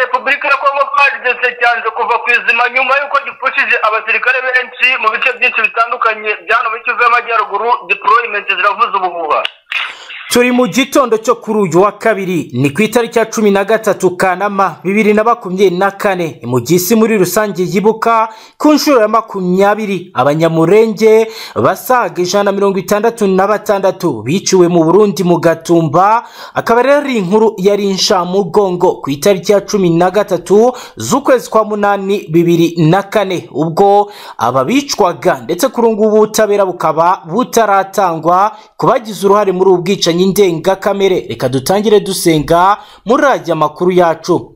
repubulika ya kongo twagize cyanze kuva ku izima nyuma y'uko gipfushije abasirikare benshi mu bice byinshi bitandukanye bya hano muri kivu y'amajyaruguru deployment ziravuza ubuhuha turi mu gitondo cyo kuri uyu wa kabiri ni ku itariki ya cumi na gatatu kanama bibiri na makumyabiri na kane mu gihe isi muri rusange yibuka ku nshuro ya makumyabiri abanyamurenge basaga ijana na mirongo itandatu na batandatu biciwe mu burundi mu gatumba akaba rero ari inkuru yari inshamugongo ku itariki ya cumi na gatatu z'ukwezi kwa munani bibiri na kane ubwo ababicwaga ndetse kuri ubu ngubu ubutabera bukaba butaratangwa ku bagize uruhare muri ubu bwicanyi bwicanyi ndengakamere reka dutangire dusenga muri radiyo amakuru yacu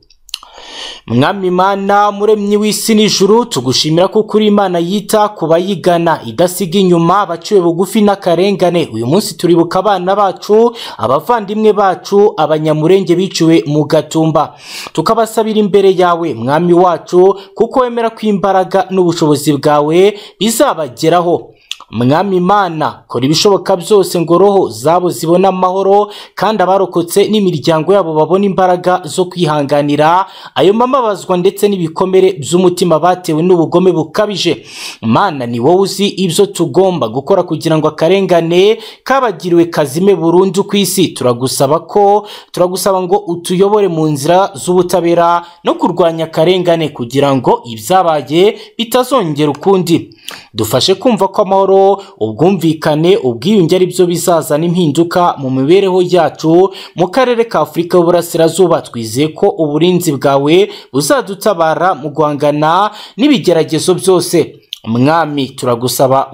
mwami imana muremyi w'isi n'ijuru tugushimira ko kuri imana yita ku bayigana idasiga inyuma abaciwe bugufi n'akarengane uyu munsi turibuka abana bacu abavandimwe bacu abanyamurenge biciwe mu gatumba tukabasabira imbere yawe mwami wacu kuko wemera ko imbaraga n'ubushobozi bwawe bizabageraho mwami imana kora ibishoboka byose ngo roho zabo zibone amahoro kandi abarokotse n'imiryango yabo babona imbaraga zo kwihanganira ayo mamabazwa ndetse n'ibikomere by'umutima batewe n'ubugome bukabije mana ni wowe uzi ibyo tugomba gukora kugira ngo akarengane kabagiriwe kazime burundu ku isi turagusaba ko turagusaba ngo utuyobore mu nzira z'ubutabera no kurwanya akarengane kugira ngo ibyabaye bitazongera ukundi dufashe kumva ko amahoro ubwumvikane ubwiyunge ari byo bizazana impinduka mu mibereho yacu mu karere ka afurika y'uburasirazuba twizeye ko uburinzi bwawe buzadutabara mu guhangana n'ibigeragezo byose mwami turagusaba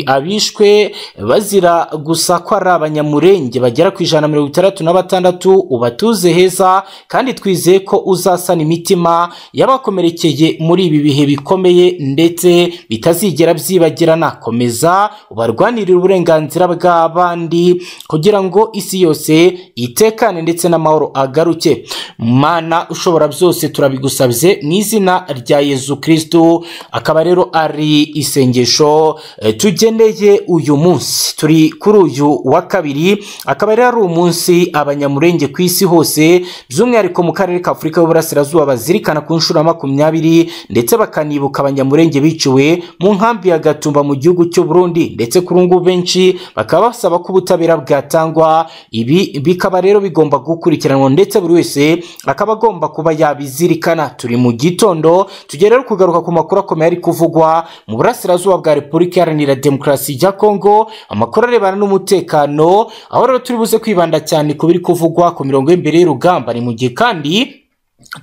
abishwe bazira gusa ko ari abanyamurenge bagera ku ijana na mirongo itandatu na batandatu ubatuze heza kandi twizeye ko uzasana imitima y'abakomerekeye muri ibi bihe bikomeye ndetse bitazigera byibagirana komeza ubarwanirire uburenganzira bw'abandi kugira ngo isi yose itekane ndetse n'amahoro agaruke mana ushobora byose turabigusabye mu izina rya yezu kirisitu akaba rero ari ari isengesho tugeneye uyu munsi turi kuri uyu wa kabiri akaba rero ari umunsi abanyamurenge ku isi hose by'umwihariko mu karere ka afurika y'uburasirazuba bazirikana ku nshuro ya makumyabiri ndetse bakanibuka abanyamurenge biciwe mu nkambi ya gatumba mu gihugu cy'u Burundi ndetse kuri ngubu benshi bakaba basaba ko ubutabera bwatangwa ibi bikaba rero bigomba gukurikiranwa ndetse buri wese akaba agomba kuba yabizirikana turi mu gitondo tugiye rero kugaruka ku makuru akomeye ari kuvugwa mu burasirazuba bwa repubulika iharanira demokarasi ya kongo amakuru arebana n'umutekano aho rero turi buze kwibanda cyane ku biri kuvugwa ku mirongo y'imbere y'urugamba ni mu gihe kandi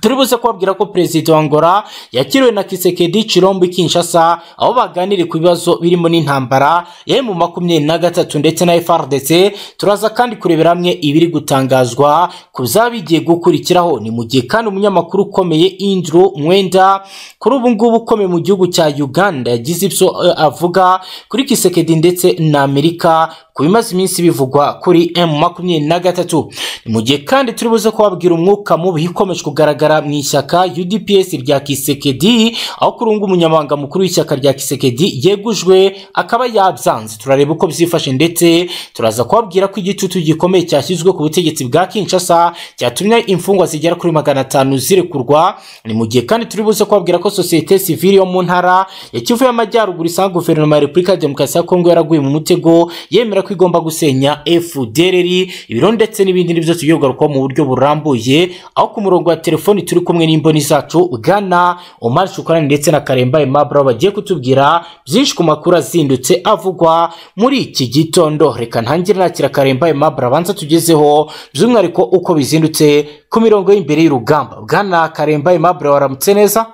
turi buze kubabwira ko perezida wa ngora yakiriwe na kisekedi cirombo kinshasa aho baganiriye ku bibazo birimo n'intambara ya mu makumyabiri na gatatu ndetse na frdc turaza kandi kurebera hamwe ibiri gutangazwa ku byaba bigiye gukurikiraho ni mu gihe kandi umunyamakuru ukomeye indru mwenda kuri ubu ngubu ukomeye mu gihugu cya uganda yagize ibyo avuga kuri kisekedi ndetse na amerika ku bimaze iminsi bivugwa kuri m makumyabiri na gatatu ni mu gihe kandi turi buze kubabwira umwuka mubi ikomeje kugaragara mu ishyaka udps rya kisekedi aho kuri ubu umunyamabanga mukuru w'ishyaka rya kisekedi yegujwe akaba yabyanze turareba uko byifashe ndetse turaza kubabwira ko igicucu gikomeye cyashyizwe ku butegetsi bwa kinshasa cyatumye imfungwa zigera kuri magana atanu zirekurwa ni mu gihe kandi turi buze kubabwira ko sosiyete sivili yo mu ntara ya kivu y'amajyaruguru isanga guverinoma ya repubulika ya demokarasi ya kongo yaraguye mu mutego yemera ko igomba gusenya fdrr ibiro ndetse n'ibindi nibyo tugiye kugarukaho mu buryo burambuye aho ku murongo wa telefoni turi kumwe n'imboni zacu bwana omar shukurani ndetse na karemba aimable aho bagiye kutubwira byinshi ku makuru azindutse avugwa muri iki gitondo reka ntangire nakira karemba aimable abanza tugezeho by'umwihariko uko bizindutse ku mirongo y'imbere y'urugamba bwana karemba aimable waramutse neza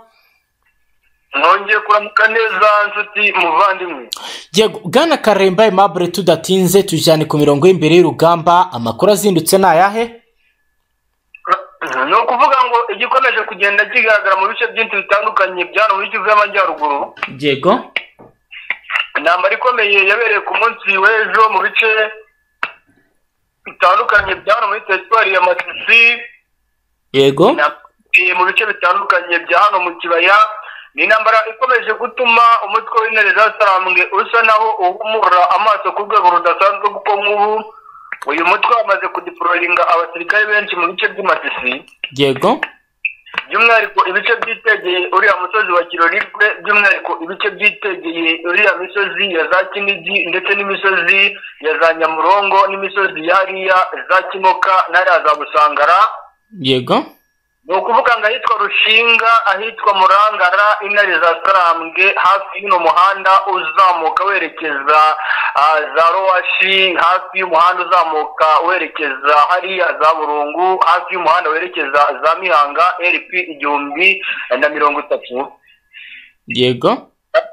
mwongeye kuramuka neza nshuti muvandimwe yego bwana karemba aimable tudatinze tujyane ku mirongo y'imbere y'urugamba amakuru azindutse ni ayahe ni ukuvuga ngo igikomeje kugenda kigaragara mu bice byinshi bitandukanye byano muri kivu y'amajyaruguru yego intambara ikomeye yabereye ku munsi w'ejo mu bice bitandukanye byano muri teritwari ya masisi yego mu bice bitandukanye bya hano mu kibaya ni intambara ikomeje gutuma umutwe w'intare za sarambwe usa naho uhumura amaso ku rwego rudasanzwe kuko nk'ubu uyu mutwe wamaze kudipororinga abasirikare benshi mu bice by'amasisi yego by'umwihariko ibice byitegeye uriya musozi wa kirorigwe by'umwihariko ibice byitegeye uriya misozi ya za kinigi ndetse n'imisozi ya za nyamurongo n'imisozi ya hariya za kimoka n'ariya za busangara yego ni ukuvuga ngo ahitwa rushinga ahitwa murangara intare za sarambwe hafi y'uno muhanda uzamuka werekeza ah, za rowashi hafi y'umuhanda uzamuka werekeza hariya za burungu hafi y'umuhanda werekeza za mihanga rp igihumbi na mirongo itatu yego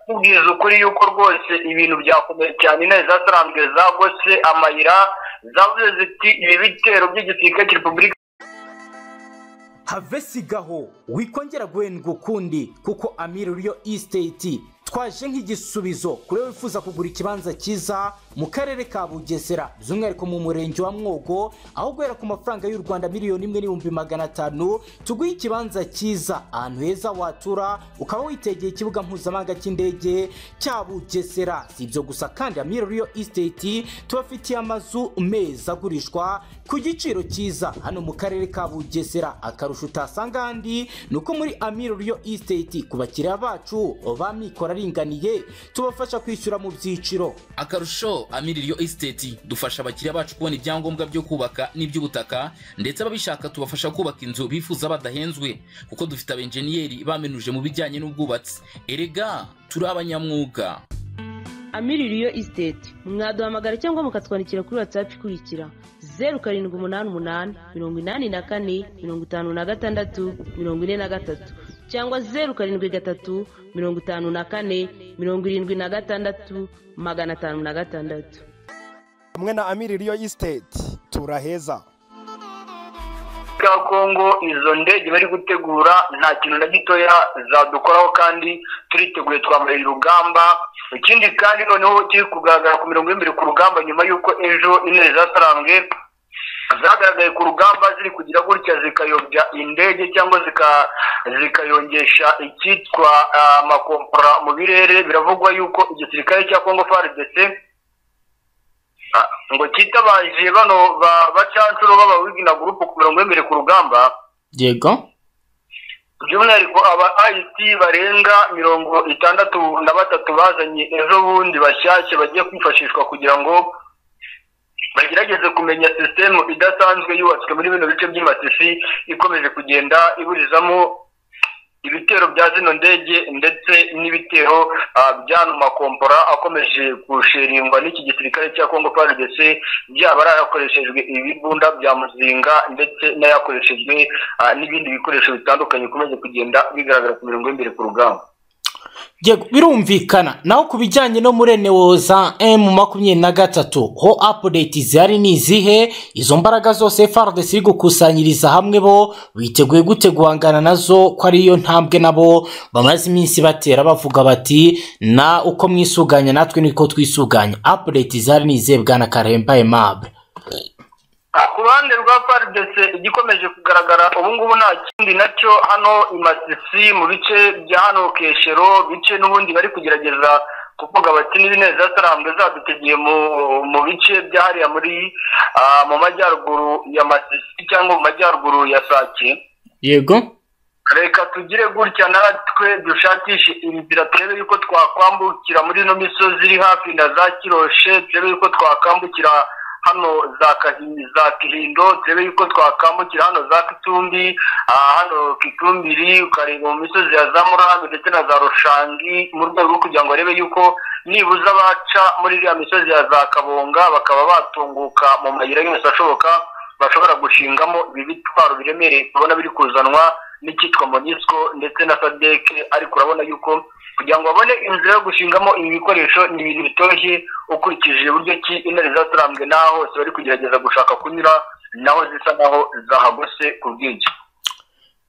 kubwiza ukuri yuko rwose ibintu byakomeye cyane intare zasarambwe zagose amayira zavuze ziti ibi bitero by'igisirikare cya repubulika have sigaho wikongera guhendwa ukundi kuko amiri ruriyo isiteti twaje nk'igisubizo kuri wowe wifuza kugura ikibanza cyiza mu karere ka bugesera by'umwihariko mu murenge wa mwogo aho guhera ku mafaranga y'u rwanda miliyoni imwe n'ibihumbi magana atanu tuguhe ikibanza cyiza ahantu heza watura ukaba witegeye ikibuga mpuzamahanga cy'indege cya bugesera si ibyo gusa kandi amiri ruriyo isiteti tubafitiye amazu meza agurishwa ku giciro cyiza hano mu karere ka bugesera akarusho utasanga ahandi ni uko muri amiri ruriyo isiteti ku bakiriya bacu ba mikoro aringaniye tubafasha kwishyura mu byiciro akarusho amiririyo esiteti dufasha abakiriya bacu kubona ibyangombwa byo kubaka n'iby'ubutaka ndetse ababishaka tubafasha kubaka inzu bifuza badahenzwe kuko dufite abenjeniyeri bamenuje mu bijyanye n'ubwubatsi erega turi abanyamwuga amiririyo isiteti mwaduhamagara cyangwa mukatwandikira kuri watsapu ikurikira zeru karindwi umunani umunani mirongo inani na kane mirongo itanu na gatandatu mirongo ine na gatatu cyangwa zeru karindwi gatatu mirongo itanu na kane mirongo irindwi na gatandatu magana atanu na gatandatu hamwe na amiri riyo isiteti turaheza ka kongo izo ndege bari gutegura nta kintu na gitoya zadukoraho kandi turiteguye twambaye urugamba ikindi kandi noneho kiri kugaragara ku mirongo y'imbere ku rugamba nyuma y'uko ejo intare zasarambwe zagaragaye ku rugamba ziri kugira gutya zikayobya indege cyangwa zika- zikayongesha icyitwa ah, amakompora mu birere biravugwa yuko igisirikare cya kongo faridese ngo kitabaje bano ba- bacancuro b'abawigina gurupe ku mirongo y'imbere ku rugamba yego by'umwihariko aba ayiti barenga mirongo itandatu na batatu bazanye ejo bundi bashyashya bagiye kwifashishwa kugira ngo bagerageze kumenya sisitemu idasanzwe yubatswe muri bino bice by'amasisi ikomeje kugenda iburizamo ibitero bya zino ndege ndetse n'ibitero ah, by'ano makompora akomeje gusheringwa n'iki gisirikare cya kongo faridese byaba ari ayakoreshejwe ibibunda bya muzinga ndetse n'ayakoreshejwe ah, n'ibindi bikoresho bitandukanye bikomeje kugenda bigaragara ku mirongo y'imbere ku rugamba yego birumvikana naho ku bijyanye no muri enewoza emu makumyabiri na gatatu ho apudeti zihari ni izihe izo mbaraga zose fardesi iri gukusanyiriza hamwe bo biteguye gute guhangana nazo ko ariyo ntambwe nabo bamaze iminsi batera bavuga bati na uko mwisuganya natwe niko twisuganya apudeti zihari ni izihe bwana karemba emable ku ruhande rwa faridese igikomeje kugaragara ubu ngubu nta kindi nacyo hano imasisi mu bice bya hano keshero bice n'ubundi bari kugerageza kuvuga bati n'ibineza sarambwe zadutegeye mu mu bice bya hariya muri ah, mu majyaruguru ya masisi cyangwa mu majyaruguru ya sake yego reka tugire gutya natwe dushakishe inzira turebe yuko twakwambukira muri ino misozi iri hafi na za kiroshe turebe yuko twakambukira hano za Kahi- za kihindo turebe yuko twakambukira hano za kitumbi ah, hano kitumbiri ukareba mu misozi ya za murambi ndetse na za rushangi mu rwego rwo kugira ngo barebe yuko nibuza baca muri iriya misozi ya za kabonga bakaba batunguka mu mayira yose ashoboka bashobora gushingamo ibi bitwaro biremereye tubona biri kuzanwa n'icyitwa monisco ndetse na sadeke ariko urabona yuko kugira ngo babone inzira yo gushingamo ibi bikoresho ni ibintu bitoshye ukurikije uburyo ki intare zaturambwe n'aho hose bari kugerageza gushaka kunyura naho zisa naho zahagose ku bwinshi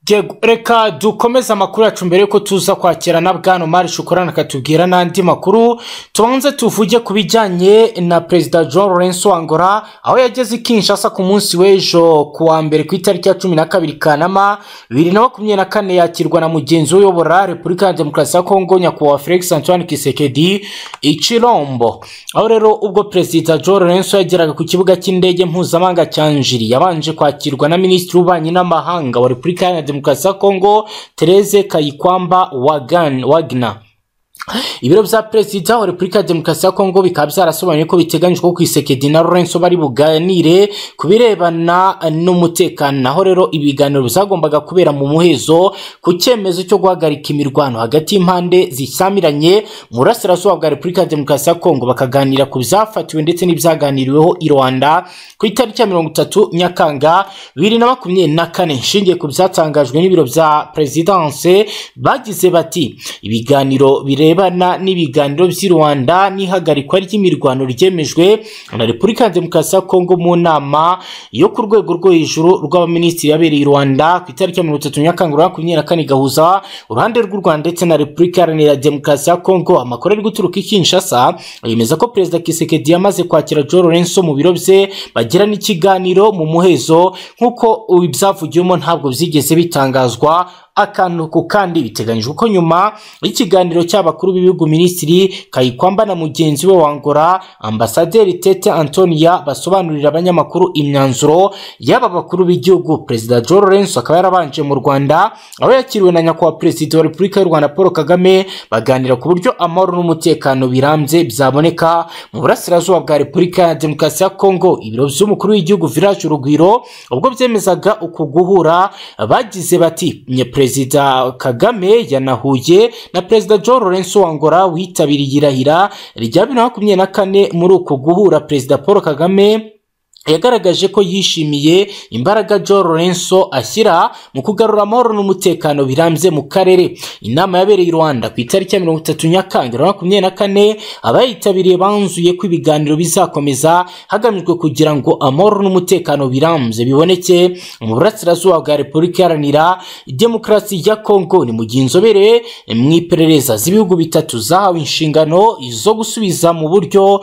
Diego, reka dukomeze amakuru yacu mbere yuko tuza kwakira na bwana Omar Shukurana akatubwira n'andi makuru tubanze tuvuge ku bijyanye na perezida John Lawrence Wangora aho yageze i Kinshasa ku munsi w'ejo ku wa mbere ku itariki ya cumi na kabiri Kanama bibiri na makumyabiri na kane yakirwa na mugenzi we uyobora Repubulika ya Demokarasi ya Kongo nyakubahwa Felix Antoine Tshisekedi i Chilombo aho rero ubwo perezida John Lawrence yageraga ku kibuga cy'indege mpuzamahanga cya Njiri yabanje kwakirwa na minisitiri w'ububanyi n'amahanga wa Repubulika Iharanira Demokarasi ya Kongo Therese Kayikwamba Wagan Wagner ibiro bya perezida wa repubulika ya demokarasi ya kongo bikaba byarasobanuye ko biteganyijwe ko isekedi na lorenzo bari buganire ku birebana n'umutekano naho rero ibiganiro byagombaga kubera mu muhezo ku cyemezo cyo guhagarika imirwano hagati y'impande zisamiranye mu burasirazuba bwa repubulika ya demokarasi ya kongo bakaganira ku byafatiwe ndetse n'ibyaganiriweho i rwanda ku itariki ya mirongo itatu nyakanga bibiri na makumyabiri na kane nshingiye ku byatangajwe n'ibiro bya perezidanse bagize bati ibiganiro bireba birebana n'ibiganiro by'i rwanda n'ihagarikwa ry'imirwano ryemejwe na repubulika ya demokarasi ya kongo mu nama yo ku rwego rwo hejuru rw'abaminisitiri yabereye i rwanda ku itariki ya mirongo itatu nyakanga urwa makumyabiri na kane gahuza uruhande rw'u rwanda ndetse na repubulika iharanira demokarasi ya kongo amakuru ari guturuka i kinshasa yemeza ko perezida kisekedi yamaze kwakira joe lorenzo mu biro bye bagirana ikiganiro mu muhezo nk'uko ibyavugiwemo ntabwo byigeze bitangazwa akantu ku kandi biteganyijwe ko nyuma y'ikiganiro cy'abakuru b'ibihugu minisitiri kayikwamba na mugenzi we wangora ambasaderi tete antonia basobanurira abanyamakuru imyanzuro y'aba bakuru b'igihugu perezida joe lorenzo akaba yarabanje mu rwanda aho yakiriwe na nyakubahwa perezida wa repubulika y'u rwanda paul kagame baganira ku buryo amahoro n'umutekano birambye byaboneka mu burasirazuba bwa repubulika ya demokarasi ya kongo ibiro by'umukuru w'igihugu village urugwiro ubwo byemezaga uku guhura bagize bati perezida perezida kagame yanahuye na perezida john lorenzo wangora witabiriye irahira rya bibiri na makumyabiri na kane muri uku guhura perezida paul kagame yagaragaje ko yishimiye imbaraga Joe Lorenzo ashyira mu kugarura amahoro n'umutekano birambye mu karere inama yabereye i Rwanda ku itariki ya mirongo itatu Nyakanga bibiri na makumyabiri na kane abayitabiriye banzuye ko ibiganiro bizakomeza hagamijwe kugira ngo amahoro n'umutekano birambye biboneke mu burasirazuba bwa Repubulika Iharanira Demokarasi ya Kongo ni mu gihe inzobere mu iperereza z'ibihugu bitatu zahawe inshingano zo gusubiza mu buryo uh,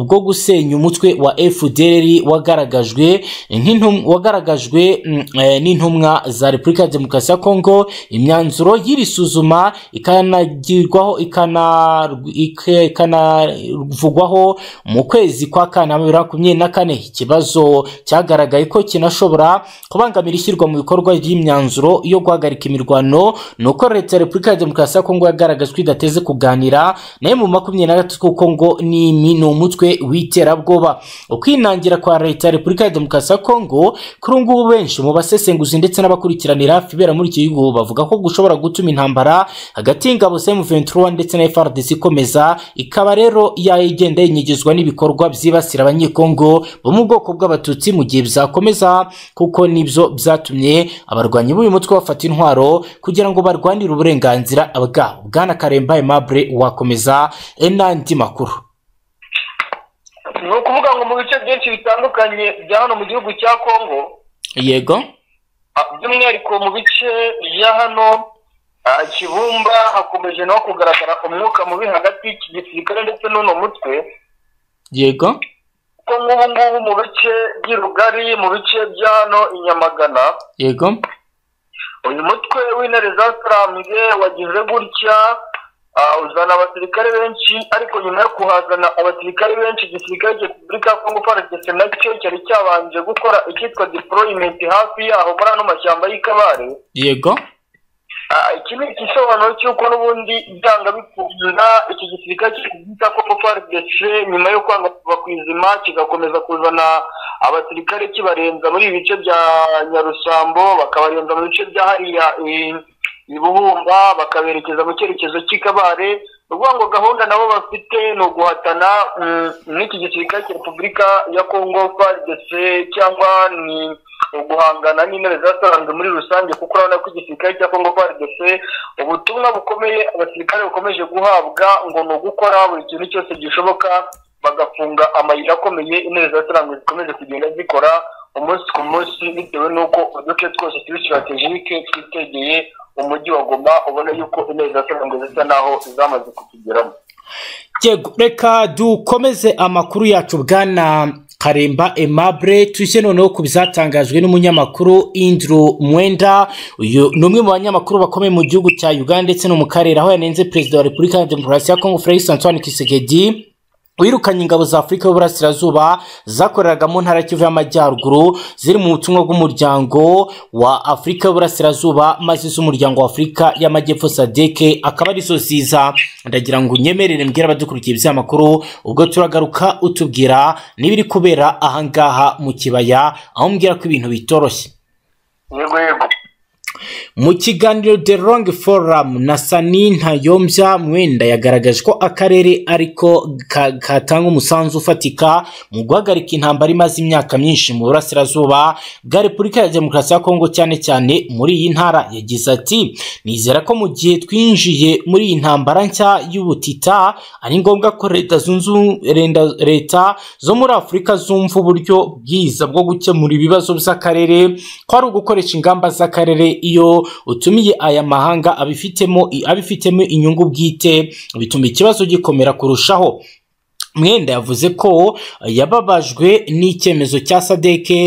bwo gusenya umutwe wa FDLR wagaragajwe wagaragajwe n'intumwa za repubulika ya demokarasi ya kongo imyanzuro y'iri suzuma ikanagirwaho ikanavugwaho mu kwezi kwa kanama bibiri na makumyabiri na kane ikibazo cyagaragaye ko kinashobora kubangamira ishyirwa mu bikorwa ry'imyanzuro yo guhagarika imirwano ni uko leta ya repubulika ya demokarasi ya kongo yagaragajwe ko idateze kuganira nayo mu makumyabiri na gatatu kuko ngo ni umutwe w'iterabwoba ukwinangira kwa leta ya repubulika ya demokarasi ya kongo kuri ubu ngubu benshi mu basesenguzi ndetse n'abakurikiranira hafi ibera muri iki gihugu bavuga ko gushobora gutuma intambara hagati y'ingabo za M23 ndetse na FARDC ikomeza ikaba rero yagenda yinyegezwa n'ibikorwa byibasira abanyekongo bo mu bwoko bw'abatutsi mu gihe byakomeza kuko nibyo byatumye abarwanyi b'uyu mutwe bafata intwaro kugira ngo barwanire uburenganzira bwabo bwana karemba aimable wakomeza n'andi makuru ni ukuvuga ngo mu bice byinshi bitandukanye bya hano mu gihugu cya kongo yego by'umwihariko mu bice bya hano kibumba hakomeje naho kugaragara umwuka mubi hagati y'iki gisirikare ndetse n'uno mutwe yego kuko nk'ubu ngubu mu bice by'irugari mu bice bya hano i nyamagana yego uyu mutwe w'intare zatarambye wagize gutya uzana abasirikare benshi ariko nyuma yo kuhazana abasirikare benshi igisirikare cya repubulika ya kongo faradese nacyo cyari cyabanje gukora icyitwa deployment hafi yaho muri ano mashyamba y'ikabare yego iki ni igisobanuro cy'uko n'ubundi byanga bikunda iki gisirikare cya kongo faradese nyuma yo kwanga kuva ku izima kigakomeza kuzana abasirikare kibarenza muri ibi bice bya nyarusambo bakabarenza mu bice bya hariya ibuhumba bakaberekeza mu cyerekezo cy'ikabare uvuga ngo gahunda nabo bafite ni uguhatana n'iki gisirikare cya repubulika ya kongo frdc cyangwa ni uguhangana n'intebe zasaranzwe muri rusange kuko urabona ko igisirikare cya kongo frdc ubutumwa bukomeye abasirikare bukomeje guhabwa ngo ni ugukora buri kintu cyose gishoboka bagafunga amayira akomeye intebe zasaranzwe zikomeje kugenda zikora umunsi ku munsi bitewe n'uko uduce twose turi sitratejike twitegeye umujyi wa goma ubona yuko intebe za mirongo zisa naho zamaze kutugeramo reka dukomeze amakuru yacu bwana karemba emabure tujye noneho ku byatangajwe n'umunyamakuru induru mwenda uyu ni umwe mu banyamakuru bakomeye mu gihugu cya uganda ndetse no mu karere aho yanenze perezida wa repubulika ya demokarasi ya kongo felix antoine kisegedi wirukanye ingabo za afurika y'uburasirazuba zakoreraga mu ntara ya kivu y'amajyaruguru ziri mu butumwa bw'umuryango wa afurika y'uburasirazuba maze z'umuryango wa afurika y'amajyepfo sadeke akaba arizo ziza ndagira ngo unyemerere mbwira abadukurikiye iby'aya makuru ubwo turagaruka utubwira n'ibiri kubera ahangaha mu kibaya aho umbwira ko ibintu bitoroshye yego yego mu kiganiro the long forum na sani ntayombya mwenda yagaragaje ko akarere ariko ka- katanga umusanzu ufatika mu guhagarika intambara imaze imyaka myinshi mu burasirazuba bwa repubulika ya demokarasi ya kongo cyane cyane muri iyi ntara yagize ati nizera ko mu gihe twinjiye muri iyi ntambara nshya y'ubutita ari ngombwa ko leta zunze ubumwe- Lenda- leta zo muri afurika zumva uburyo bwiza bwo gukemura ibibazo by'akarere ko ari ugukoresha ingamba z'akarere iyo utumiye aya mahanga abifitemo abifitemo inyungu bwite bituma ikibazo gikomera kurushaho mwenda yavuze ko yababajwe n'icyemezo cya sadeke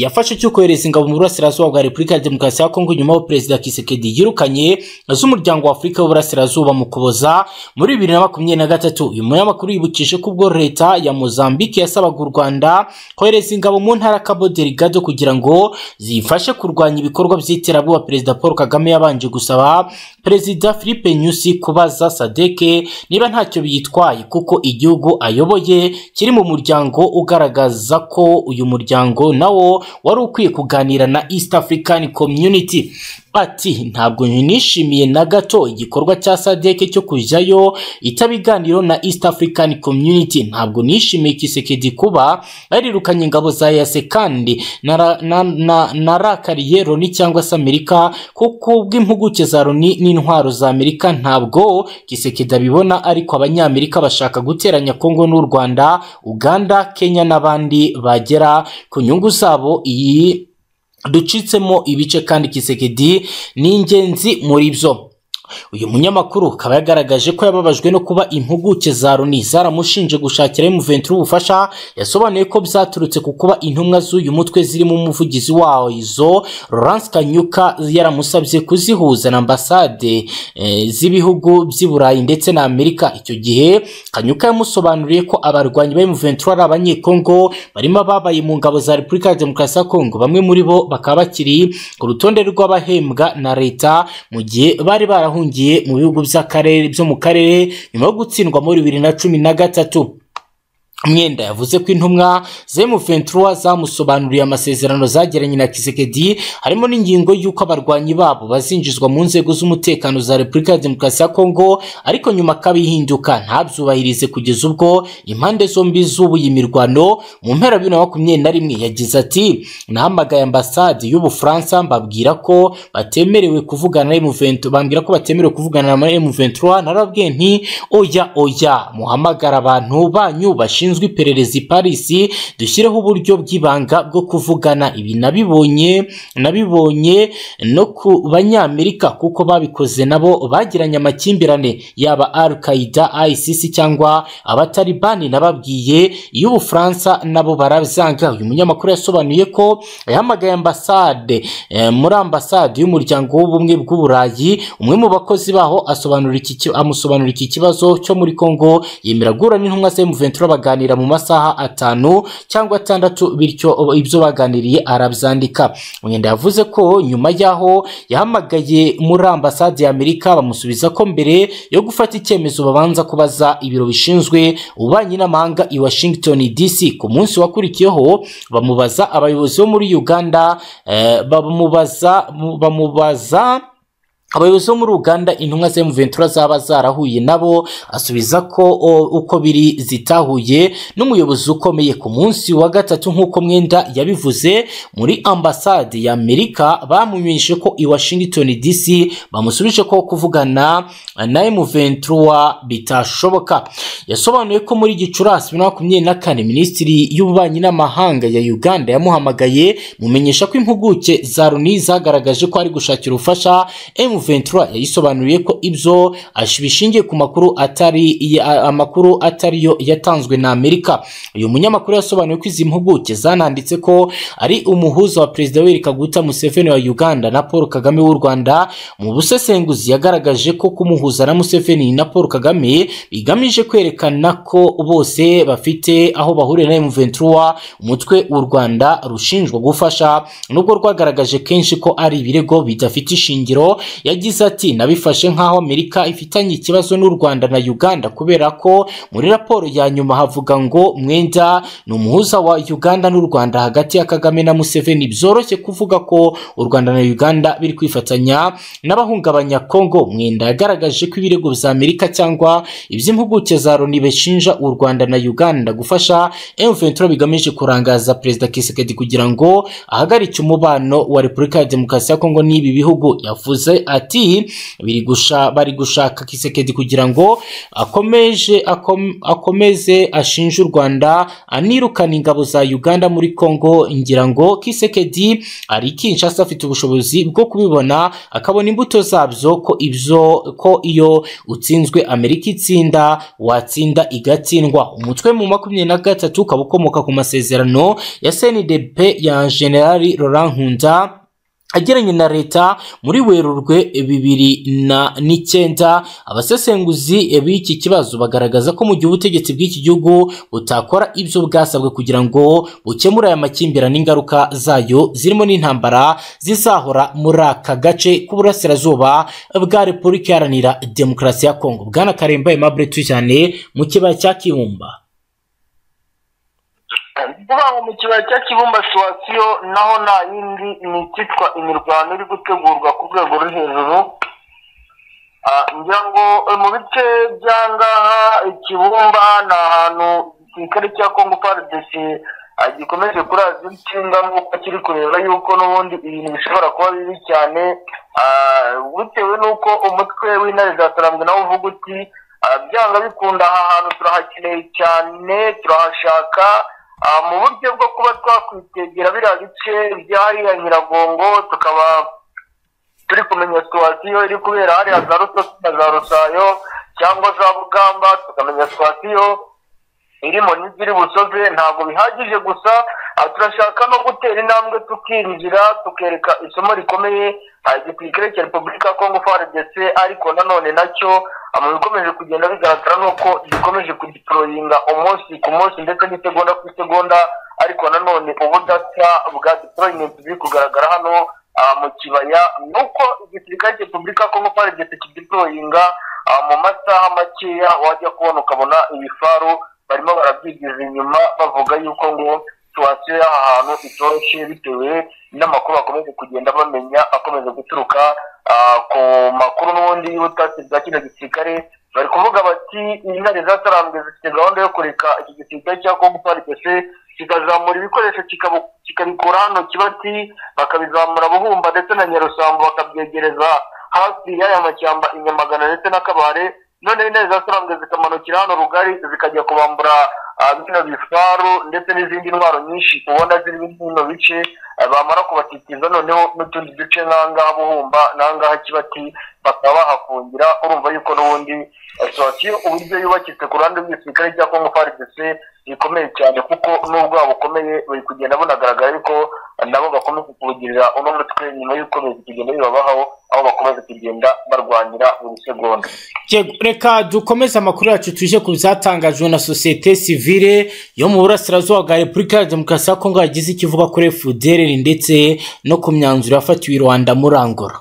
yafashe cyo kohereza ingabo mu burasirazuba bwa repubulika ya demokarasi ya kongo nyuma y'aho perezida kisekedi yirukanye z'umuryango wa afurika w'uburasirazuba mu kuboza muri bibiri na makumyabiri na gatatu uyu munyamakuru yibukije ko ubwo leta ya mozambique yasabaga u rwanda kohereza ingabo mu ntara cabo delgado kugira ngo zifashe kurwanya ibikorwa by'iterabwoba perezida paul kagame yabanje gusaba perezida philippe nyusi kubaza sadeke niba ntacyo biyitwaye kuko igihugu ayoboye kiri mu muryango ugaragaza ko uyu muryango nawo wari ukwiye kuganira na east african community ati ntabwo nishimiye na gato igikorwa cya sadeke cyo kujyayo itabiganiro na east african community ntabwo nishimiye kisekedi kuba yarirukanye ingabo za yase kandi nara- na- na- narakariye loni cyangwa se amerika kuko bw'impuguke za loni n'intwaro za amerika ntabwo kisekedi abibona ariko abanyamerika bashaka guteranya kongo n'u rwanda uganda kenya n'abandi bagera ku nyungu zabo iyi ducitsemo ibice kandi kisekedi ni ingenzi muri byo uyu munyamakuru akaba yagaragaje ko yababajwe no kuba impuguke za loni zaramushinje gushakira muventuri ubufasha yasobanuye ko byaturutse ku kuba intumwa z'uyu mutwe zirimo umuvugizi wawo izo Laurence Kanyuka yaramusabye kuzihuza na ambasade eh, z'ibihugu by'i Burayi ndetse na Amerika icyo gihe Kanyuka yamusobanuriye ko abarwanyi ba M23 ari abanyekongo barimo ababaye mu ngabo za Repubulika ya Demokarasi ya Kongo bamwe muri bo bakaba bakiri ku rutonde rw'abahembwa na leta mu gihe bari barahungiye mu bihugu by'akarere byo mu karere nyuma yo gutsindwa muri bibiri na cumi na gatatu mwenda yavuze ko intumwa zemu ventura zamusobanuriye amasezerano zagiranye na kisekedi harimo n'ingingo y'uko abarwanyi babo bazinjizwa mu nzego z'umutekano za repubulika ya demokarasi ya kongo ariko nyuma akabihinduka ntabyubahirize kugeza ubwo impande zombi zubuye imirwano mu mpera bibiri na makumyabiri na rimwe yagize ati nahamagaye ambasade y'ubufaransa mbabwira ko batemerewe kuvugana na M23 bambwira ko batemerewe kuvugana na M23 narababwiye nti oya oya muhamagara abantu banyu bashinzwe iperereza i Paris dushyireho uburyo bw'ibanga bwo kuvugana ibi nabibonye nabibonye no ku banyamerika kuko babikoze nabo bagiranye amakimbirane yaba al qaida ISIS cyangwa abatalibani nababwiye iyo ubufaransa nabo barabyanga uyu munyamakuru yasobanuye ko yahamagaye ambasade eh, muri ambasade y'umuryango w'ubumwe bw'uburayi umwe mu bakozi baho asobanura iki ki- amusobanura iki kibazo cyo muri Kongo yemera guhura n'intumwa za M23 baganira mu masaha atanu cyangwa atandatu bityo o- ibyo baganiriye arabyandika mwenda yavuze ko nyuma y'aho yahamagaye muri ambasade ya Amerika bamusubiza ko mbere yo gufata icyemezo babanza kubaza ibiro bishinzwe ububanyi n'amahanga i Washington DC ku munsi wakurikiyeho bamubaza abayobozi bo muri Uganda eh, bamubaza mu- bamubaza abayobozi bo muri uganda intumwa za muventura zaba zarahuye nabo asubiza ko o, uko biri zitahuye n'umuyobozi ukomeye ku munsi wa gatatu nk'uko mwenda yabivuze muri ambasade ya amerika bamumenyeshe ko i washington dc bamusubije ko kuvugana na m23 bitashoboka yasobanuye ko muri gicurasi bibiri na makumyabiri na kane minisitiri y'ububanyi n'amahanga ya uganda yamuhamagaye mumenyesha ko impuguke za loni zagaragaje ko ari gushakira ubufasha m ventura yayisobanuriye ko ibyo ash- bishingiye ku makuru atari ya- amakuru atari yo yatanzwe na amerika uyu munyamakuru yasobanuye ko izi mpuguke zananditse ko ari umuhuza wa perezida Yoweri Kaguta Museveni wa Uganda na Paul Kagame w'u Rwanda mu busesenguzi yagaragaje ko kumuhuza na Museveni na Paul Kagame bigamije kwerekana ko bose bafite aho bahuriye na M23 umutwe u Rwanda rushinjwa gufasha nubwo rwagaragaje kenshi ko ari ibirego bidafite ishingiro yagize ati nabifashe nk'aho Amerika ifitanye ikibazo n'u Rwanda na Uganda kubera ko muri raporo ya nyuma havuga ngo mwenda ni umuhuza wa Uganda n'u Rwanda hagati ya Kagame na Museveni byoroshye kuvuga ko u Rwanda na Uganda biri kwifatanya n'abahungabanya Kongo mwenda yagaragaje ko ibirego bya Amerika cyangwa iby'impuguke za Loni bishinja u Rwanda na Uganda gufasha M23 bigamije kurangaza Perezida Kisekedi kugira ngo ahagarike umubano wa Repubulika ya Demokarasi ya Kongo n'ibi bihugu yavuze ati biri gusha bari gushaka Kisekedi kugira ngo akomeje akom- akomeze ashinje u Rwanda anirukana ingabo za Uganda muri Kongo ngira ngo Kisekedi ari Kinshasa afite ubushobozi bwo kubibona akabona imbuto zabyo ko ibyo ko iyo utsinzwe Amerika itsinda watsinda igatsindwa umutwe mu makumyabiri na gatatu ukaba ukomoka ku masezerano ya CNDP ya General Laurent Nkunda ageranye na leta muri werurwe bibiri na n'icyenda abasesenguzi b'iki kibazo bagaragaza ko mu gihe ubutegetsi bw'iki gihugu butakora ibyo bwasabwe kugira ngo bukemure aya makimbirane ingaruka zayo zirimo n'intambara zizahora muri aka gace k'uburasirazuba bwa repubulika iharanira demokarasi ya kongo bwana karemba aimable tuyane mu kibaya cya kibumba vuba ngo mu kibaya cya kibumba situwasiyo naho nta yindi ni icyitwa imirwano iri gutegurwa ku rwego ruri hejuru Ah, ngira ngo eh, mu bice by'angaha ikibumba ni ahantu igisirikare cya kongo pardesi gikomeje kuraza inshinga nk'uko kiri kureba yuko n'ubundi ibintu bishobora kuba bibi cyane Ah, bitewe n'uko umutwe w'intare za tarambwe nawo uvuga uti "Ah, byanga bikunda aha hantu turahakeneye cyane turahashaka Ah, mu buryo bwo kuba twakwitegera biriya bice by'ahariya nyiragongo tukaba turi kumenya situwasiyo iri kubera hariya za rusosi na za rusayo cyangwa za bugamba tukamenya situwasiyo irimo n'iziri busoze ntabwo bihagije gusa ah, turashaka no gutera intambwe tukinjira tukereka isomo rikomeye ah, igisirikare cya repubulika ya kongo frdc ariko nanone nacyo ah, mu bikomeje kugenda bigaragara nuko gikomeje kugitoroyinga umunsi ku munsi ndetse n'isegonda ku isegonda ariko nanone ubudasa bwa deployment biri kugaragara hano ah, mu kibaya nuko igisirikare cya repubulika ya kongo frdc kideployinga ah, mu masaha makeya wajya kubona ukabona ibifaru barimo barabyigiza inyuma bavuga yuko ngo situwasiyo y'aha hantu itoroshye bitewe n'amakuru bakomeje kugenda bamenya akomeje guturuka ah, ku makuru n'ubundi y'ubutasi bwa kino gisirikare bari kuvuga bati intare zatarambwe zifite gahunda yo kureka iki gisirikare cya kongo parikese kikazamura ibikoresho kikabu- kikabikura hano kibati bakabizamura buhumba ndetse na nyarusambu bakabyegereza hafi y'aya mashyamba i nyamagana ndetse n'akabare none intare za sarambwe zikamanukira hano rugari zikajya kubambura ah, bino bifaru ndetse n'izindi ntwaro nyinshi ubona ziri bino bice ah, bamara kubatitiza noneho n'utundi duce nk'ahangaha buhumba n'ahangaha kibati bakaba bahafungira urumva yuko n'ubundi ah, situwasiyo uburyo yubakitse ku ruhande rw'igisirikare cya kongo faridese bikomeye cyane kuko n'ubwo bukomeye bari kugenda bunagaragara ariko nabo bakomeza kuwugirira uno mutwe nyuma y'uko bizi kugenda bibabaho aho bakomeza kugenda barwanira buri segonda Yego, reka dukomeze amakuru yacu tuje ku byatangajwe na sosiyete sivile yo mu burasirazuba bwa repubulika ya demokarasi ya kongo yagize icyo ivuga kuri fdr ndetse no ku myanzuro yafatiwe i rwanda muri angola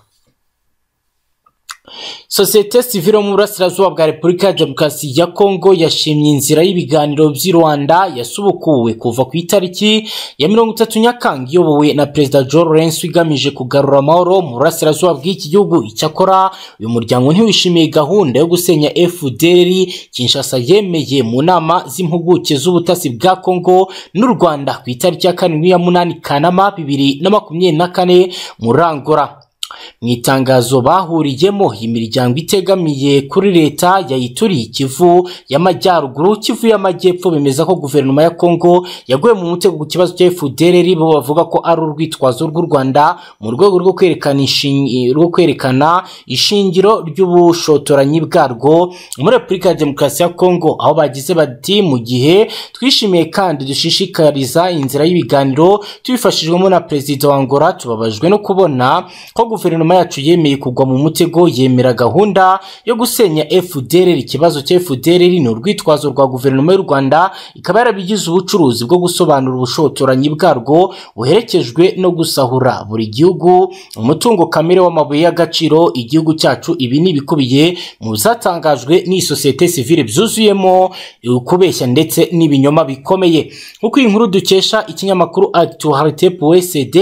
sosiyete sivile yo mu burasirazuba bwa repubulika ya demokarasi ya kongo yashimye inzira y'ibiganiro by'i rwanda yasubukuwe kuva ku itariki ya mirongo itatu nyakanga iyobowe na perezida john lawrence igamije kugarura amahoro mu burasirazuba bw'iki gihugu icyakora uyu muryango ntiwishimiye gahunda yo gusenya fdr kinshasa yemeye mu nama z'impuguke z'ubutasi bwa kongo n'u rwanda ku itariki ya karindwi ya munani kanama bibiri na makumyabiri na kane muri angola mu itangazo bahuriyemo imiryango itegamiye kuri leta yayituriye ikivu y'amajyaruguru kivu y'amajyepfo bemeza ko guverinoma ya congo yaguye mu mutego ku kibazo cya fdrr bo bavuga ko ari urwitwazo rw'u rwanda mu rwego rwo kwerekana inshin- rwo kwerekana ishingiro ry'ubushotoranyi bwarwo muri repubulika ya demokarasi ya congo aho bagize bati mu gihe twishimiye kandi dushishikariza inzira y'ibiganiro tubifashijwemo na perezida wa angola tubabajwe no kubona ko guverinoma yacu yemeye kugwa mu mutego yemera gahunda yo gusenya fdrr ikibazo cya fdrr ni urwitwazo rwa guverinoma y'u rwanda ikaba yarabigize ubucuruzi bwo gusobanura ubushotoranyi bwarwo buherekejwe no gusahura buri gihugu umutungo kamere w'amabuye y'agaciro igihugu cyacu ibi ni ibikubiye mu zatangajwe n'iyi sosiyete sivile byuzuyemo ukubeshya ndetse n'ibinyoma bikomeye nk'uko iyi nkuru dukesha ikinyamakuru actualité pwcd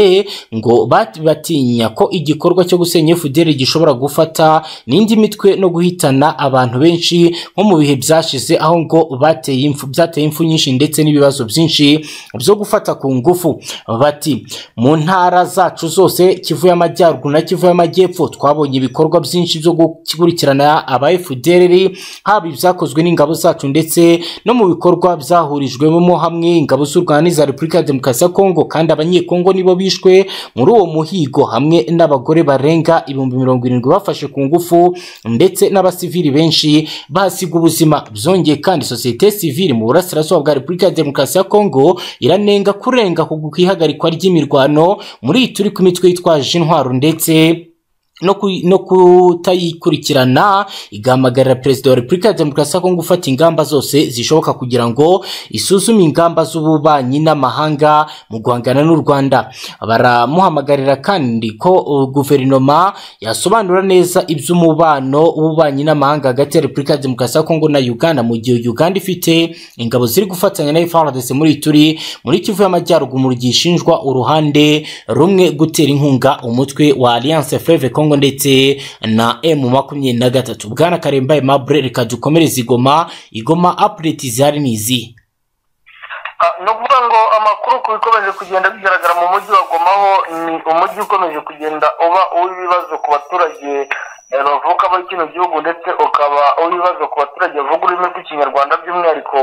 ngo bat- batinya ko igikorwa cyo gusenya fdr gishobora gufata n'indi mitwe no guhitana abantu benshi nko mu bihe byashize aho ngo bateye impfu byateye impfu nyinshi ndetse n'ibibazo byinshi byo gufata ku ngufu bati mu ntara zacu zose kivu y'amajyaruguru na kivu y'amajyepfo twabonye ibikorwa byinshi byo gukurikirana aba fdr haba ibyakozwe n'ingabo zacu ndetse no mu bikorwa byahurijwemo hamwe ingabo z'u rwanda n'iza repubulika ya demokarasi ya kongo kandi abanyekongo nibo bishwe muri uwo muhigo hamwe n'abagore barenga ibihumbi mirongo irindwi bafashe ku ngufu ndetse n'abasivili benshi bahasiga ubuzima byongeye kandi sosiyete sivili mu burasirazuba bwa repubulika ya demokarasi ya kongo iranenga kurenga ku ihagarikwa ry'imirwano muri iyi turi ku mitwe yitwaje intwaro ndetse no ku- no kutayikurikirana igahamagarira perezida wa repubulika ya demokarasi ya kongo gufata ingamba zose zishoboka kugira ngo isuzume ingamba z'ububanyi n'amahanga mu guhangana n'u rwanda baramuhamagarira kandi ko uh, guverinoma yasobanura neza iby'umubano w'ububanyi n'amahanga hagati ya repubulika ya demokarasi ya kongo na uganda mu gihe uganda ifite ingabo ziri gufatanya na frdc muri iyi turi muri kivu y'amajyaruguru mu gishinjwa uruhande rumwe gutera inkunga umutwe wa alliance fleve congo ndetse na m makumyabiri na gatatu bwana karembaye mabre reka dukomereze igoma igoma apureti zihari ni izi Ah, ni ukuvuga ngo amakuru ku bikomeje kugenda bigaragara mu mujyi wa Goma ho ni umujyi ukomeje kugenda uba uw'ibibazo ku baturage eh, bavuka muri kino gihugu ndetse ukaba uw'ibibazo ku baturage bavuga ururimi rw'ikinyarwanda by'umwihariko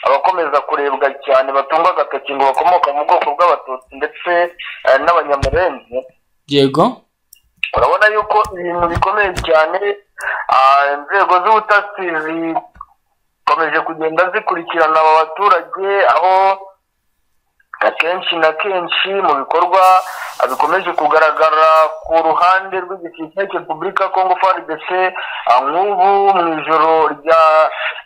abakomeza kurebwa cyane batungwa agatoki ngo bakomoka mu bwoko bw'abatutsi ndetse eh, n'abanyamurenzi yego urabona yuko ibintu bikomeye cyane ah, inzego z'ubutasi zikomeje kugenda zikurikirana aba baturage aho akenshi na kenshi mu bikorwa ah, bikomeje kugaragara ku ruhande rw'igisirikare cya repubulika ya kongo frdc ah, nk'ubu mu ijoro rya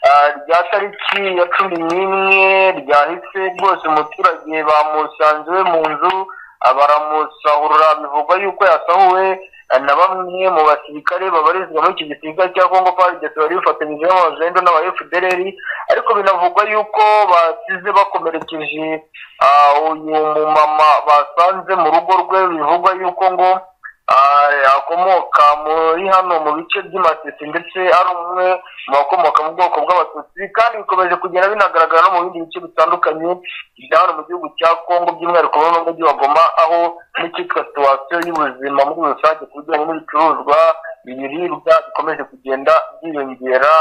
ah, rya tariki ya cumi n'imwe ryahise rwose umuturage bamusanze iwe mu nzu ah, baramusahurira bivugwa yuko yasahuwe ah, na bamwe mu basirikare babarizwa muri iki gisirikare cya kongo frdc bari bifatanyijemo abazendo n'aba fdr ariko binavugwa yuko basize bakomerekeje ah, uyu mumama basanze mu rugo rwe bivugwa yuko ngo ah, akomoka muri hano mu bice by'amatisi ndetse ari umwe mu bakomoka mu bwoko bw'abatutsi kandi bikomeje kugenda binagaragara no mu bindi bice bitandukanye bya hano mu gihugu cya kongo by'umwihariko muri uno mujyi wa goma aho n'icyitwa situwasiyo y'ubuzima muri rusange ku bijyanye n'ibicuruzwa ibiribwa bikomeje kugenda byiyongera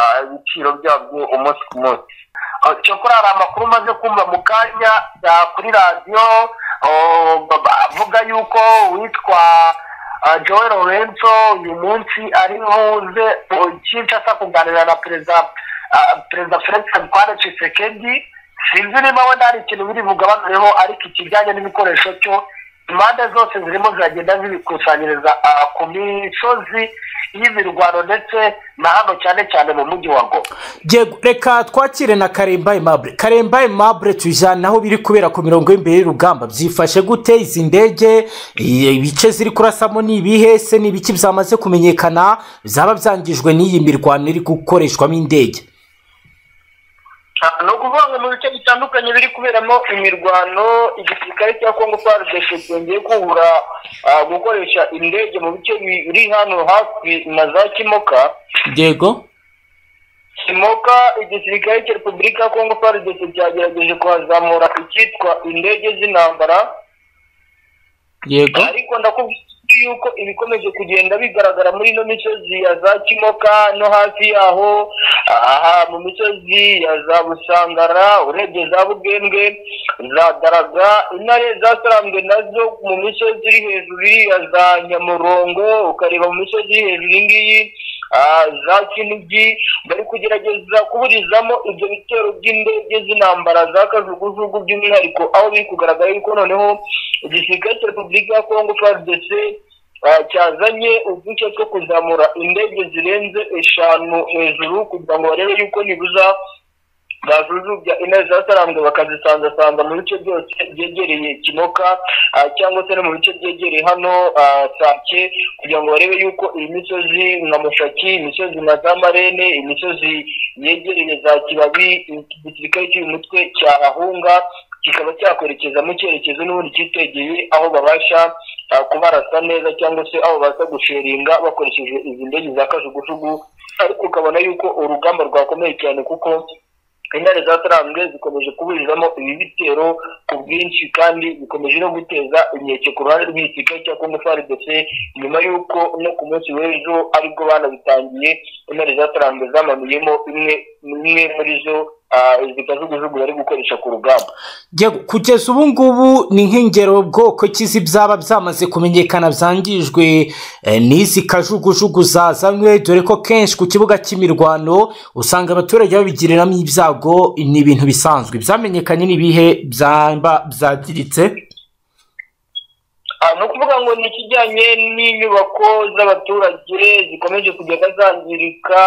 ah, ibiciro byabyo umunsi ku munsi Ah, cyokora hari amakuru umaze kumva mu kanya ah, kuri radiyo oh, baba- avuga yuko uwitwa ah, joel lorenzo uyu munsi arihoze cyinshi asa kuganira na perezida ah, perezida felix habikwane cisekedi sinzi niba wenda hari ikintu biri bugabanureho ariko ikijyanye n'ibikoresho cyo impande zose zirimo ziragenda zibikusanyiriza ah, ku misozi y'imirwano ndetse na hano cyane cyane mu mujyi wa goma Yego, reka twakire na karembaye mabre karembaye mabre tujyana aho biri kubera ku mirongo y'imbere y'urugamba byifashe gute izi ndege i- ibice ziri kurasamo ni ibihe se ni ibiki byamaze kumenyekana byaba byangijwe n'iyi mirwano iri gukoreshwamo indege ni ukuvuga ngo mu bice bitandukanye biri kuberamo imirwano igisirikare cya kongo frdc cyongeye kubura ah, gukoresha indege mu bice biri hano hafi na za kimoka yego kimoka igisirikare cya repubulika ya kongo frdc cyagerageje kuhazamura icyitwa indege z'intambara yego ariko ndakubwira yuko ibikomeje kugenda bigaragara muri ino misozi ya za kimoka no hafi yaho aha mu misozi ya za busangara urebye za bugembwe za daraga intare zasaranzwe nazo mu misozi iri hejuru ya za nyamurongo ukareba mu misozi iri hejuru iyi ngiyi ah, za kinigi bari kugerageza kuburizamo ibyo bitero by'indege z'intambara za kajugujugu by'umwihariko aho biri kugaragara yuko noneho igisirikare cya repubulika ya kongo frdc ah, cyazanye udushya two kuzamura indege zirenze eshanu hejuru kugira ngo barebe yuko nibuza bazuzubya intare zasaranzwe bakazisanzasanza mu bice byose byegereye kimoka ah, cyangwa se no mu bice byegereye hano ah, sake kugira ngo barebe yuko iyi misozi nka mushaki imisozi nka za marene imisozi yegereye za kibabi igisirikare cy'uyu mutwe cyahahunga kikaba cyakwerekeza mu cyerekezo n'ubundi cyitegeye aho babasha ah, kubarasa neza cyangwa se aho baza gusheringa bakoresheje izi ndege za kajugujugu ariko ukabona yuko urugamba rwakomeye cyane kuko intare zasaranzwe zikomeje kuburizamo ibi bitero ku bwinshi kandi bikomeje no guteza inkeke ku ruhande rw'igisirikare cya kongo frdc nyuma y'uko no ku munsi w'ejo aribwo banabitangiye intare zasaranzwe zamanuyemo imwe imwe muri zo ah, zikajugujugu bari gukoresha ku rugamba Yego, kugeza ubu ngubu ni nk'ingero bwoko kizi byaba byamaze kumenyekana byangijwe eh, n'izi kajugujugu zazanywe dore ko kenshi ku kibuga cy'imirwano usanga abaturage babigiriramo ibyago ni ibintu bisanzwe byamenyekanye n'ibihe byaba byangiritse Ah, ni ukuvuga ngo ni ikijyanye n'inyubako z'abaturage zikomeje kugenda zangirika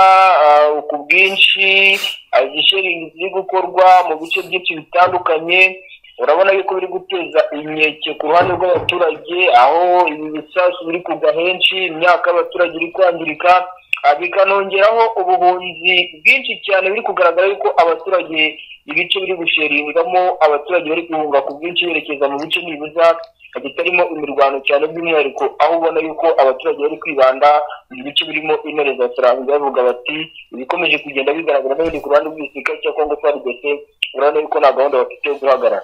ah, ku bwinshi ah, izisheringi ziri gukorwa mu bice byinshi bitandukanye urabona yuko biri guteza inkeke ku ruhande rw'abaturage aho ibi bisasu biri kugwa henshi imyaka y'abaturage iri kwangirika ah, bikanongeraho ubuhunzi bwinshi cyane biri kugaragara yuko abaturage ibice biri gusheringamo abaturage bari guhunga ku bwinshi berekeza mu bice nibuza bitarimo imirwano cyane by'umwihariko aho ubona yuko abaturage bari kwibanda mu bice birimo intare za saranzwe bavuga bati ibikomeje kugenda bigaragara n'ibindi ku ruhande rw'igisirikare cya kongo frdc urabona yuko nta gahunda bafite yo guhagarara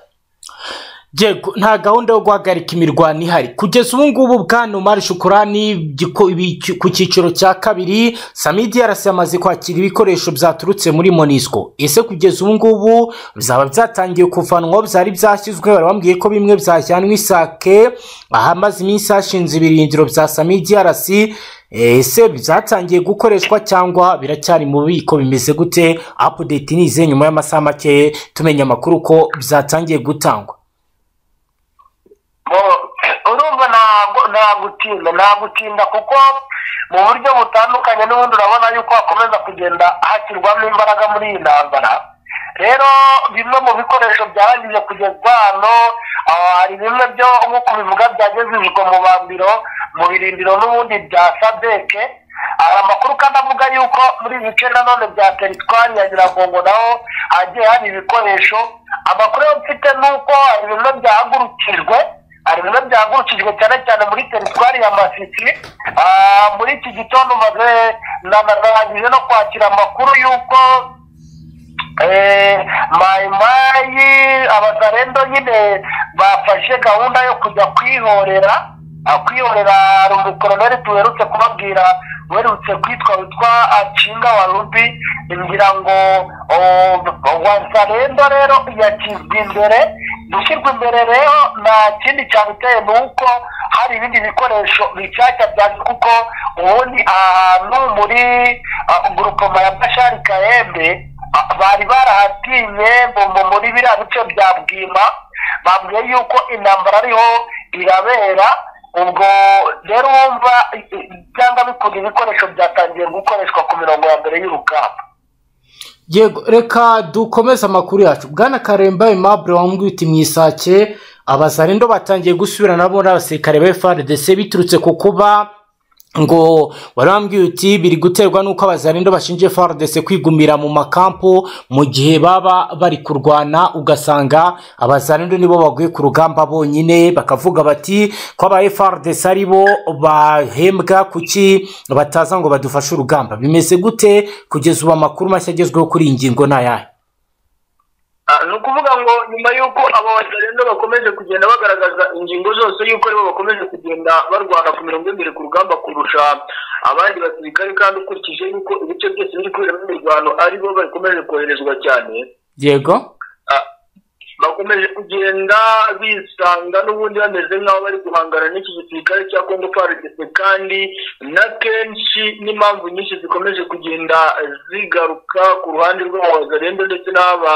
Yego, nta gahunda yo guhagarika imirwano ihari kugeza ubu ngubu bwana Omar Shukurani giko- ibi- ku cyiciro cya kabiri Samid DRC yamaze kwakira ibikoresho byaturutse muri Monisco ese kugeza ubu ngubu byaba byatangiye kuvanwaho byari byashyizwe bari bambwiye ko bimwe byajyanwe isake ahamaze iminsi hashinze ibirindiro bya Samid DRC ese byatangiye gukoreshwa cyangwa biracyari mu bubiko bimeze gute update ni izihe nyuma y'amasaha make tumenya amakuru ko byatangiye gutangwa Bo- urumva ntabwo nta gutinda nta gutinda kuko mu buryo butandukanye n'ubundi urabona yuko hakomeza kugenda hashyirwamo imbaraga muri iyi ntambara rero bimwe mu bikoresho byarangije kugezwa hano ah, hari bimwe byo nk'uko bivuga byagejejwe mu bambiro mu birindiro n'ubundi bya sadeke hari amakuru kandi avuga yuko muri ibi bice nanone bya teritwari ya nyiragongo naho hagiye hari ibikoresho amakuru yo mfite ni uko hari bimwe byahagurukijwe hari bimwe byahagurukijwe cyane cyane muri teritwari ya masisi Ah, muri iki gitondo maze na- na- narangije no kwakira amakuru yuko Eh, mayimayi abazarendo nyine bafashe gahunda yo kujya kwihorera ah, kwihorera hari umukoroneri tuherutse kubabwira uherutse kwitwa witwa acinga wa rubi ngira ngo oh, wazarendo rero yakizwa imbere gushyirwa imbere rero nta kindi cyabiteye ni uko hari ibindi bikoresho bishyashya byaje kuko ubundi ahantu muri ah, gurupoma ya bashari kayembe Ah, bari barahatinye mu- mu- muri biriya bice bya bwima babwiye yuko intambara ariho irabera ubwo rero wumva i- i- byanga bikunda ibikoresho byatangiye gukoreshwa ku mirongo ya mbere y'urugamba yego reka dukomeze amakuru yacu bwana karemba aimable wambwiye uti mu isake abazarendo batangiye gusubira nabo n'abasirikare ba frdc biturutse ku kuba ngo wari wambwiye uti biri guterwa n'uko abazarendo bashinje frdc kwigumira mu makampu mu gihe baba bari kurwana ugasanga abazarendo nibo baguye ku rugamba bonyine bakavuga bati ko aba frdc ari bo bahembwa kuki bataza ngo badufashe urugamba bimeze gute kugeza ubu amakuru mashya agezweho kuri iyi ngingo ni ayahe Ah, ni ukuvuga ngo nyuma y'uko aba batarenda bakomeje kugenda bagaragaza ingingo zose y'uko aribo bakomeje kugenda barwana ku mirongo y'imbere ku rugamba kurusha abandi basirikare kandi ukurikije y'uko ibice byose biri kuberamo imirwano aribo bakomeje koherezwa cyane yego ah, bakomeje kugenda bisanga n'ubundi bameze nk'aho bari guhangana n'iki gisirikare cya kongo prdc kandi na kenshi n'impamvu nyinshi zikomeje kugenda zigaruka ku ruhande rw'abazarenga ndetse n'aba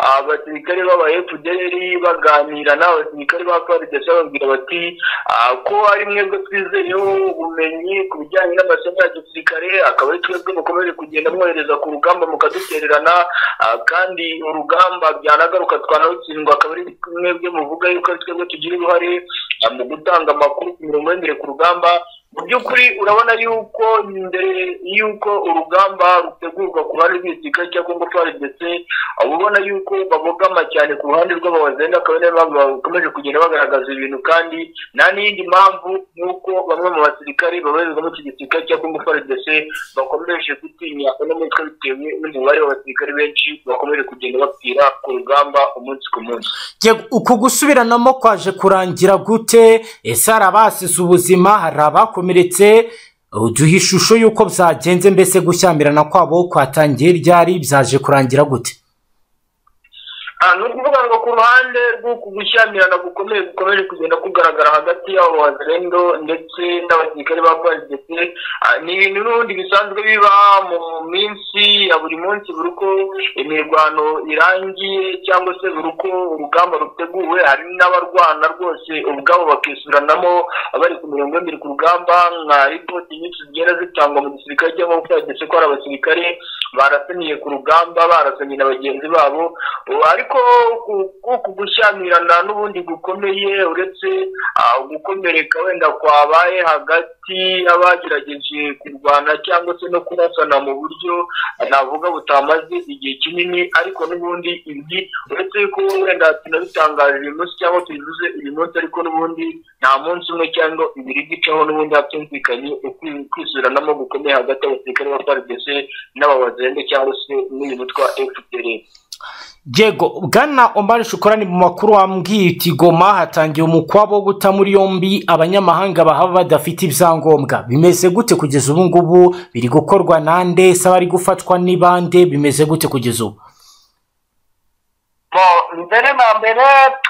ah, basirikare b'aba fdr baganira n'abasirikare ba prdc bababwira bati ah, ko ari mwebwe twizeyeho ubumenyi ku bijyanye n'amasomo ya gisirikare akaba ari twebwe mukomeje kugenda mwohereza ku rugamba mukadutererana ah, kandi urugamba byanagaruka twanarutsindwa akaba ari mwebwe muvuga yuko ari twebwe tugira uruhare ah, mu gutanga amakuru ku mirongo y'imbere ku rugamba mu by'ukuri urabona yuko mbere y'uko urugamba rutegurwa ku ruhande rw'igisirikare cya kongo ndetse uba ubona yuko babogama cyane ku ruhande rw'ababazenda akaba ariyo mpamvu bakomeje kugenda bagaragaza ibintu kandi nta n'iyindi mpamvu nk'uko bamwe mu basirikare babarizwamo iki gisirikare cya kongo ndetse bakomeje gutinya uno mutwe bitewe n'umubare w'abasirikare benshi bakomeje kugenda bapfira ku rugamba umunsi ku munsi Yego, uku gusubiranamo kwaje kurangira gute ese hari abasize ubuzima hari abakomeretse uduha ishusho y'uko byagenze mbese gushyamirana kwabo kwatangiye ryari byaje kurangira gute Ah, ni ukuvuga ngo ku ruhande rw'uku gushyamirana gukomeye gukomeje kugenda kugaragara hagati y'abo bazarendo ndetse n'abasirikare ba polisi ni ibintu n'ubundi bisanzwe biba mu minsi ya buri munsi buri uko imirwano irangiye cyangwa se buri uko urugamba ruteguwe hari n'abarwana rwose ubwabo bakisuranamo bari ku mirongo y'imbere ku rugamba nka ripoti nyinshi zigenda zitangwa mu gisirikare cyangwa ndetse ko hari abasirikare barasaniye ku rugamba barasanye na bagenzi babo Ubu ariko ku- kuku gushyamirana n'ubundi gukomeye uretse ah, gukomereka wenda kwabaye hagati y'abagerageje kurwana cyangwa se no kurasana mu buryo ah, navuga butamaze igihe kinini ariko n'ubundi ibi uretse ko wenda tunabitangaje uyu munsi cyangwa tubivuze uyu munsi ariko n'ubundi nta munsi umwe cyangwa ibiri gicaho n'ubundi hatumvikanye ukwi- kwisubiranamo gukomeye hagati y'abasirikare ba paridese n'ababazende cyangwa se n'uyu mutwa fpr yego bwana omar shukorani mu makuru wambwiye uti goma hatangiye umukwabo wo guta muri yombi abanyamahanga bahaba badafite ibyangombwa bimeze gute kugeza ubu ngubu biri gukorwa nande se abari gufatwa n'ibande bimeze gute kugeza ubu Bo, mbere na mbere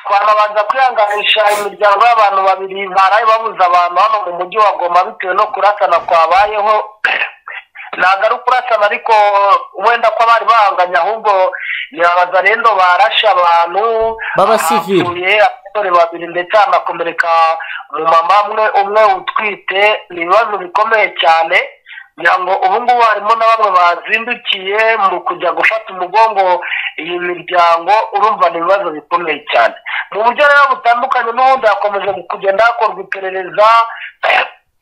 twanabanza kwihanganisha imiryango y'abantu babiri baraye babuze abantu hano mu mujyi wa goma bitewe no kurasana kwabayeho ntabwo ari ukurasana ariko wenda ko abari bahanganye ahubwo ni abazarendo barashe abantu B'abasivili. hapfuye abasore babiri ndetse hanakomereka umumama umwe umwe utwite ni ibibazo bikomeye cyane ngira ngo ubu ngubu harimo na bamwe bazindukiye mu kujya gufata umugongo iyi miryango urumva ni ibibazo bikomeye cyane mu buryo rero butandukanye n'ubundi hakomeje kugenda hakorwa iperereza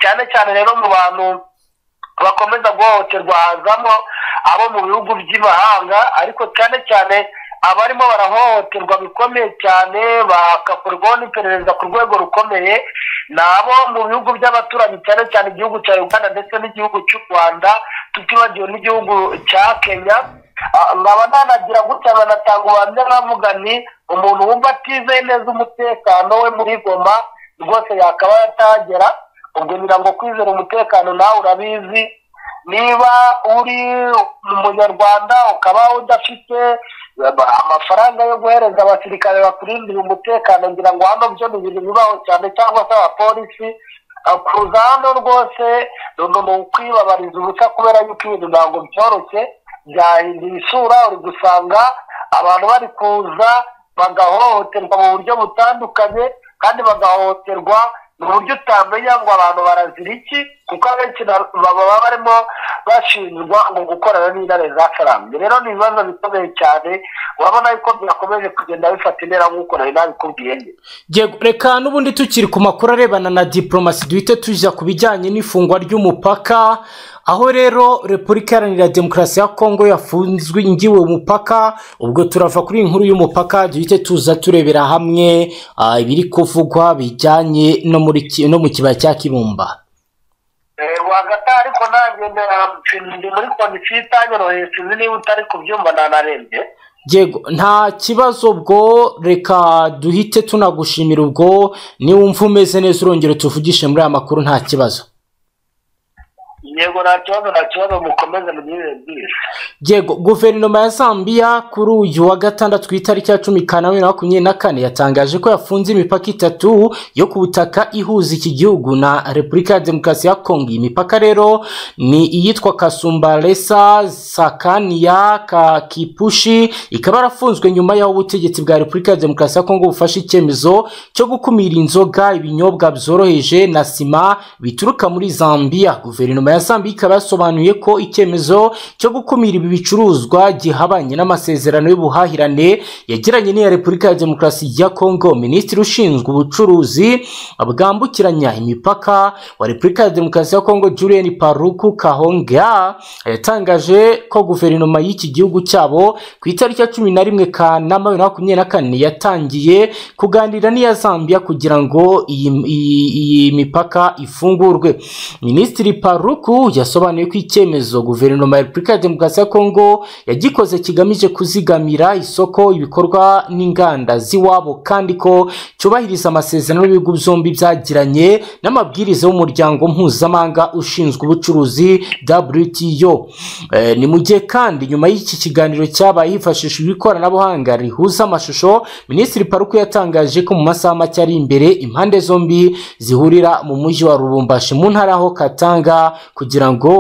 cyane cyane rero mu bantu bakomeza guhohoterwa hazamo abo mu bihugu by'imahanga ariko cyane cyane abarimo barahohoterwa bikomeye cyane bagakorwaho n'iperereza ku rwego rukomeye ni abo mu bihugu by'abaturanyi cyane cyane igihugu cya uganda ndetse n'igihugu cy'u rwanda tutibagiwe n'igihugu cya kenya Ah, nkaba nanagira gutya banatanga ubuhamya bavuga nti umuntu wumva atizeye neza umutekano we muri goma rwose yakaba yatagera ubwo ngira ngo kwizera umutekano nawe urabizi niba uri umunyarwanda ukaba udafite eh, amafaranga yo guhereza abasirikare bakurindira umutekano ngira ngo hano byo ni ibintu bibaho cyane cyangwa se abapolisi Ah, kuza hano rwose ni ni ukwibabariza ubusa kubera yuko ibintu ntabwo byoroshye byahinduye isura uri gusanga abantu bari kuza bagahohoterwa mu buryo butandukanye kandi bagahohoterwa mu buryo utamenya ngo abantu barazira iki kuko abenshi na- baba baba barimo bashinjwa mu gukorana n'intare zakarambye rero ni ibibazo bikomeye cyane urabona yuko byakomeje kugenda bifata intera nk'uko nari nabikubwiye Yego, reka n'ubundi tukiri ku makuru arebana na diplomasi duhite tujya ku bijyanye n'ifungwa ry'umupaka aho rero repubulika iharanira demokarasi ya kongo yafunzwe ngiwe umupaka ubwo turava kuri iyi nkuru y'umupaka duhite tuza turebera hamwe ah, ibiri kuvugwa bijyanye no muri ki- no mu kibaya cya kibumba Eh, rwagata ariko nanjye ndi- ndi muri kondisiyo itanyoroheye sinzi niba utari kubyumva nanarembye yego nta kibazo bwo reka duhite tunagushimira ubwo niwumva umeze neza urongera tuvugishe muri aya makuru nta kibazo yego nta kibazo nta kibazo mukomeze mugirire bwije yego guverinoma ya zambia kuri uyu wa gatandatu ku itariki ya cumi kanama bibiri na makumyabiri na kane yatangaje ko yafunze imipaka itatu yo ku butaka ihuza iki gihugu na repubulika ya demokarasi ya kongo iyi mipaka rero ni iyitwa kasumbalesa sakaniya kakipushi ikaba yarafunzwe nyuma y'aho ubutegetsi bwa repubulika ya demokarasi ya kongo bufashe icyemezo cyo gukumira inzoga ibinyobwa byoroheje na sima bituruka muri zambia guverinoma ya zambia ikaba yasobanuye ko icyemezo cyo gukumira ibi bicuruzwa gihabanye n'amasezerano y'ubuhahirane yagiranye n'iya repubulika ya demokarasi ya kongo minisitiri ushinzwe ubucuruzi bwambukiranya imipaka wa repubulika ya demokarasi ya kongo julienne paruku kahonga yatangaje ko guverinoma y'iki gihugu cyabo ku itariki ya cumi na rimwe kanama bibiri na makumyabiri na kane yatangiye kuganira n'iya zambia kugira ngo iyi- iyi iyi mipaka ifungurwe minisitiri paruku yasobanuye ko icyemezo guverinoma ya repubulika ya demokarasi ya kongo yagikoze kigamije kuzigamira isoko ibikorwa n'inganda z'iwabo kandi ko cyubahiriza amasezerano y'ibihugu byombi byagiranye n'amabwiriza y'umuryango mpuzamahanga ushinzwe ubucuruzi wto Eh, ni mu gihe kandi nyuma y'iki kiganiro cyabaye hifashishijwe ikoranabuhanga rihuza amashusho minisitiri paruku yatangaje ko mu masaha make ari imbere impande zombi zihurira mu mujyi wa rubumbashi mu ntara ho katanga kugira ngo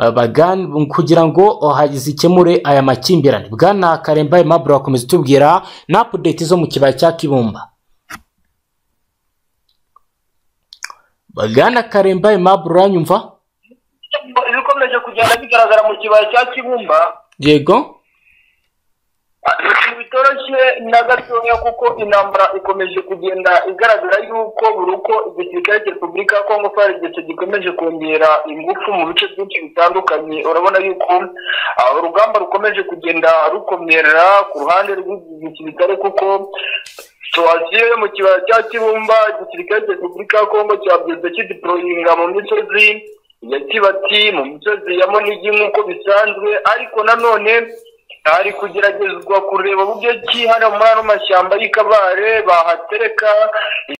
eh, bagan- kugira ngo oh, ha- zikemure aya makimbirane bwana karemba aimable akomeza utubwira na update zo mu kibaya cya kibumba bwana karemba aimable uranyumva ibikomeje kugenda bigaragara mu kibaya cya kibumba yego ibintu bitoroshye na gatoya kuko intambara ikomeje kugenda igaragara yuko buri uko igisirikare cya repubulika ya kongo farigese gikomeje kongera ingufu mu bice byinshi bitandukanye urabona yuko ah, urugamba rukomeje kugenda rukomera ku ruhande rw'igisirikare kuko tuwagiye mu kibaya cya kibumba igisirikare cya repubulika ya kongo cyabyutse kidiporoyinga mu misozi ya kibati mu misozi ya monigi nk'uko bisanzwe ariko nanone hari kugeragezwa kureba uburyo ki hano muri ano mashyamba y'ikabare bahatereka